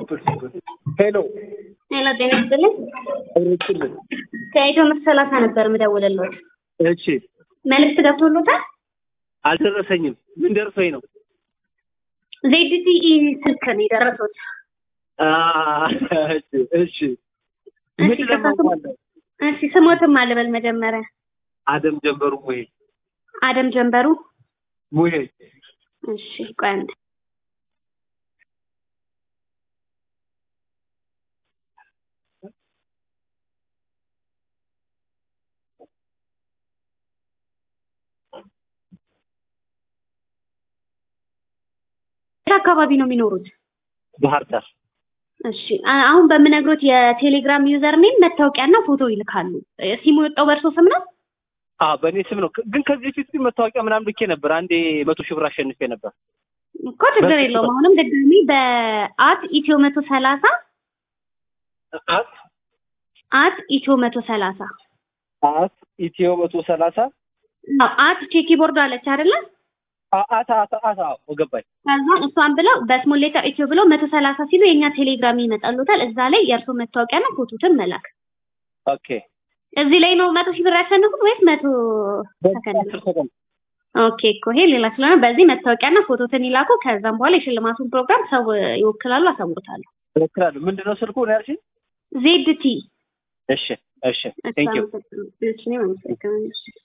ሄሎ ሄሎ ጤና ይስጥልኝ። ሩችልን ከኢትዮ ምርት ሰላሳ ነበር የምደውልልዎት። እሺ መልዕክት ገብቶሎታል? አልደረሰኝም ምን ደርሶኝ ነው ዜድቲኢ ስልክ ነው የደረሱት። አ፣ እሺ እሺ ምን እሺ ከሳቱ ለማውቃለሁ እሺ ስሞትም አልበል መጀመሪያ አደም ጀንበሩ ሙሄ አደም ጀንበሩ። ሙሄ እሺ ቆይ አንዴ የት አካባቢ ነው የሚኖሩት? ባህር ዳር እሺ አ- አሁን በምነግሮት የቴሌግራም ዩዘር ኔም መታወቂያና ፎቶ ይልካሉ። እ፣ ሲሙ የወጣው በእርሶ ስም ነው? አ በእኔ ስም ነው ግን ከዚህ በፊት ግን መታወቂያ ምናምን ልኬ ነበር አንዴ መቶ ሺህ ብር አሸንፌ ነበር እኮ ችግር በስልክ የለውም። ነው። አሁንም ድጋሚ በአት ኢትዮ መቶ ሰላሳ አት አት ኢትዮ መቶ ሰላሳ አት ኢትዮ መቶ ሰላሳ አዎ፣ አት ቼኪቦርድ አለች አይደለ? አ- አት አት አት አዎ ገባኝ ከዛ እሷን ብለው በስሞል ሌተር ኢትዮ ብለው መቶ ሰላሳ ሲሉ የእኛ ቴሌግራም ይመጣሉታል። እዛ ላይ የእርሶ መታወቂያና ፎቶትን መላክ። ኦኬ እዚህ ላይ ነው መቶ ሺህ ብር ያሸንፉት ወይስ መቶ ሰከንድ? አስር ሰከንድ ኦኬ እኮ ይሄ ሌላ ስለሆነ በዚህ መታወቂያና ፎቶትን ይላኩ። ከዛም በኋላ የሽልማቱን ፕሮግራም ሰው ይወክላሉ፣ አሳውቁታለሁ። እሞክራለሁ ምንድን ነው ስልኩ ነው ያልሽኝ ዜድ ቲ እሺ እሺ ቴንክ ዩ እሺ፣ አመሰግናለሁ። እሺ፣ እኔም አመሰግናለሁ።